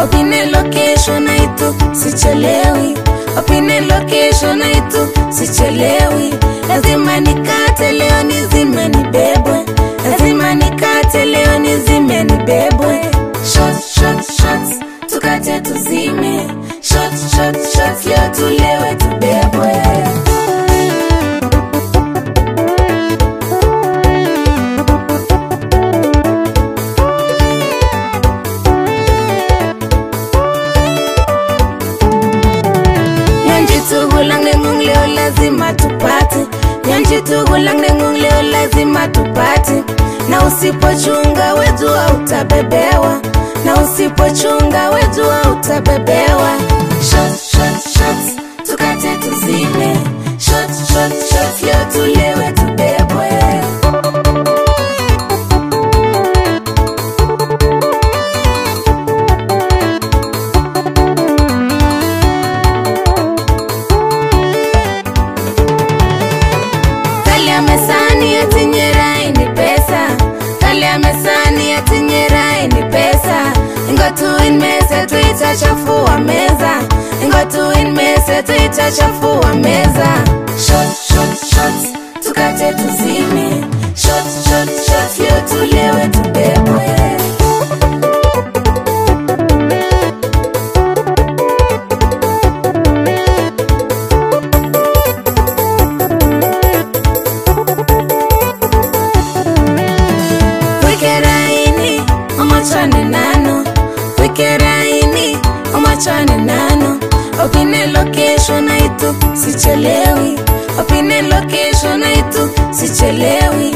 opine location aitu sichelewi opine location aitu sichelewi lazima nikate leo nizime nibebwe lazima nikate leo nizime nibebwe shot shot shots tukate tuzime shot shot shots leo tulewe tubebwe Nyonjitugulang nengung leo lazima tupate, nyonjitugulang nengung leo lazima tupate. Na usipochunga wejua utabebewa, na usipochunga wejua utabebewa. Shot, shot, shots, tukate tuzime. Shot, shot, shots, leo tulewe tubebwe. Kalia mesani atinyerai ni pesa Kalia mesani atinyerai ni pesa Ingotuin mese tuitachafua meza Ingotuin mese tuitachafua meza Shot, shot, shots, tukate tuzime Shot, shot, shots, leo tulewe tubebwe wikeraini omachane nano wikeraini omachane nano opine location aitu sichelewi opine location aitu sichelewi